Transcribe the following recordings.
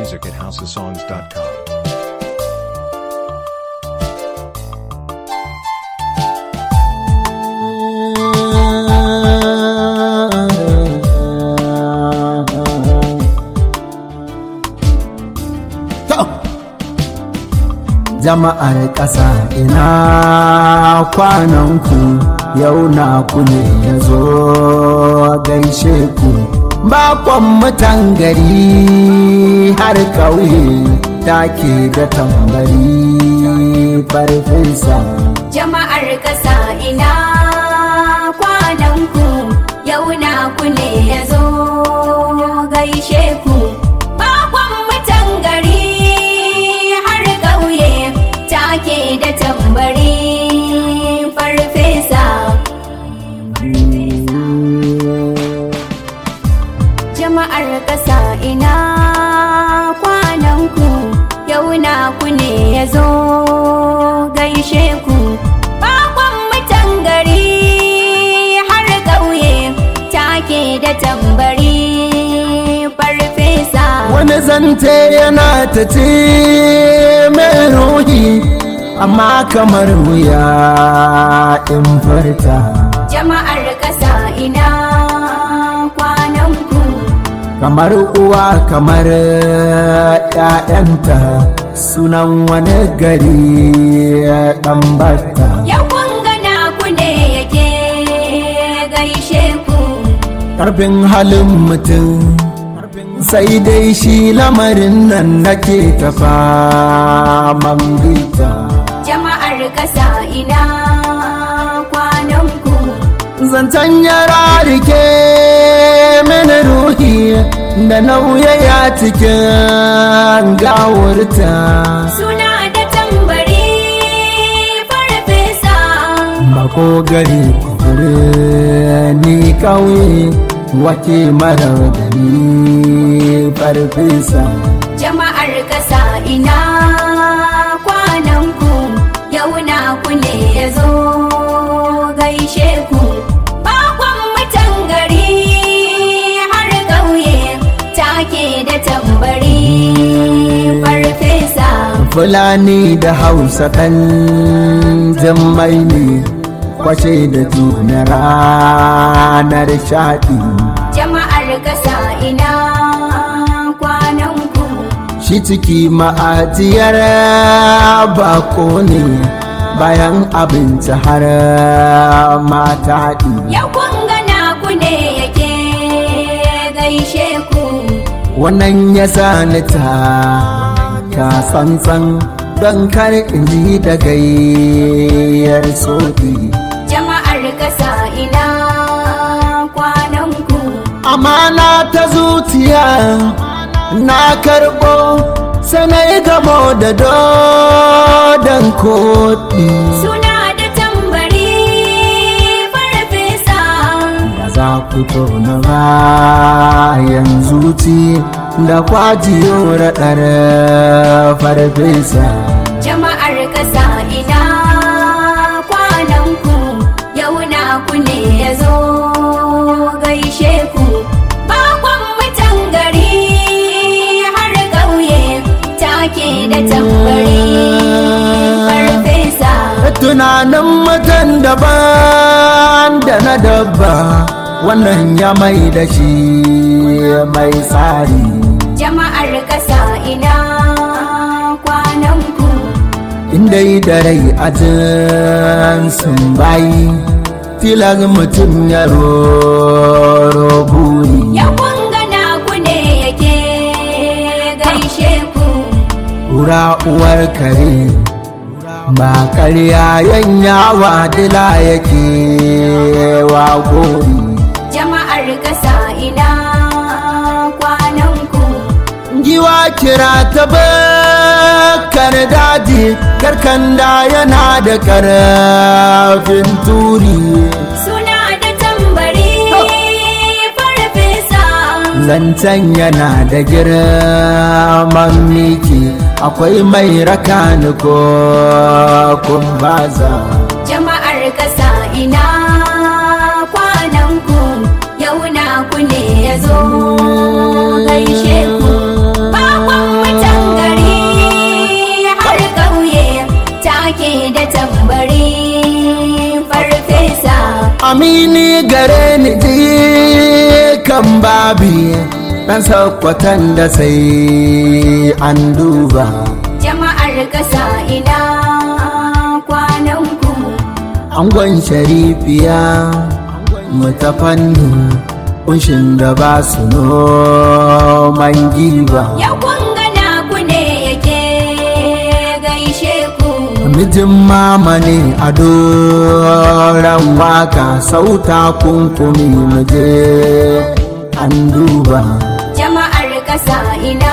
music at houseofsongs.com. jama'ar ƙasa ina kwananku yau na ku ne ya zo gaishe ku bakon mutan gari har ƙauye take da tambari farfesa Jama'ar ƙasa ina kwananku yau na ku ne ya zo gaishe ku. Bakon mutan gari har ƙauye take da tambari farfesa. Jama'ar ƙasa ina kwananku yau na ku ne ya zo gaishe ku. Bakon mutan gari har ƙauye take da tambari farfesa. wani zante yana ta ce mai ruhi amma kamar wuya in farta Jama'ar ƙasa ina kwananku. kamar uwa kamar ‘ya'yanta sunan wani gari ɗan bata Yau kun gana ku ne yake gaishe ku. ƙarfin halin mutum sai dai shi lamarin nan nake ta faman bita Jama'ar ƙasa ina kwananku. zancen yara rike mini ruhi da nauyaya cikin gawurta Suna da tambari farfesa. bako gari kure ni kauye wake marar da ni farfesa Jama'ar ƙasa ina kwananku. Yau na ku ne ya zo gaishe ku. Bakon mutan gari har ƙauye take da tambari farfesa. fulani da hausa kan jammai ne kwace da juna ranar shaɗi Jama'ar ƙasa ina kwananku. shi ciki ma'ajiyar bako ne bayan abinci har mata ɗi Yau kun gana ku ne yake gaishe ku. wannan ya sani ta ta tsantsan don kar in ji da gayyar soɗi Jama'ar ƙasa ina kwananku. amana ta zuciya na karɓo sanai gamo da dodon koɗi Suna da tambari farfesa. da za ku tona bayan zuci da kwajiyo raɗar farfesa Jama'ar ƙasa ina kwananku. Yau na ku ne ya zo gaishe ku. Bakon mutan gari har ƙauye take da tambari farfesa. tunanin mutum daban da na dabba wannan ya mai da shi mai tsari Jama'ar ƙasa ina kwananku. inda yi da rai a sun bayi tilas mutum ya roro buri Yau kun gana ku ne yake gaishe ku. Ura uwar kare ba karya yanyawa dila yake wa gori Jama'ar ƙasa ina kwananku. giwa kira ta bakar daji karkanda yana da karafin turi Suna da tambari farfesa. zancen yana da girman miki akwai mai raka ni ko kumbaza Jama'ar ƙasa ina kwananku. Yau na ku ne ya zo gaishe ku. Bakon amini gare ni ji kan babi ɗan sakwatan da sai an duba jama'ar ƙasa ina kwanan ku angon sharifiya mutafanni kunshin da ba su noman giba ya kungana ku ne yake gaishe ku mijin mama ne a doron waka sauta kunkumi muje an duba jama'ar ƙasa ina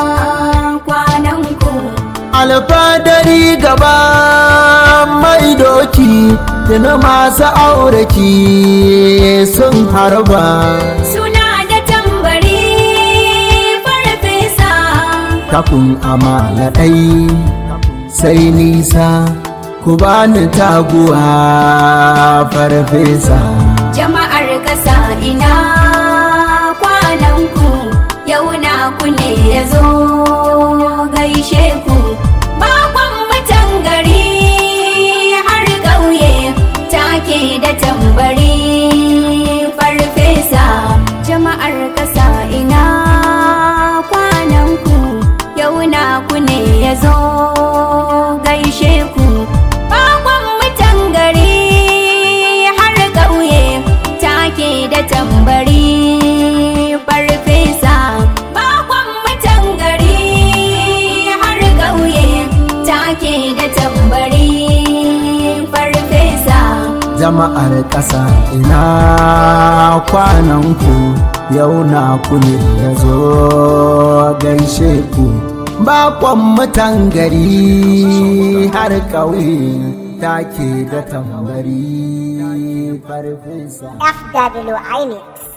kwanan ku alfadari gaba mai doki da masu auraki sun harba suna da tambari farfesa kafin amala ɗai sai nisa ku bani taguwa farfesa jama'ar ƙasa ina kwanan ku yau na ku ne ya zo gaishe ku bakon mutan gari har ƙauye take da tambari farfesa jama'ar ƙasa ina kwanan ku yau na ku ne ya zo gaishe ku bakon mutan gari har ƙauye take da tambari farfesa bakon mutan gari har ƙauye take da tambari farfesa jama'ar ƙasa ina kwananku yau na ku ne ya zo gaishe ku bakon mutan gari har ƙauye take da tambari farfesa FW iMix.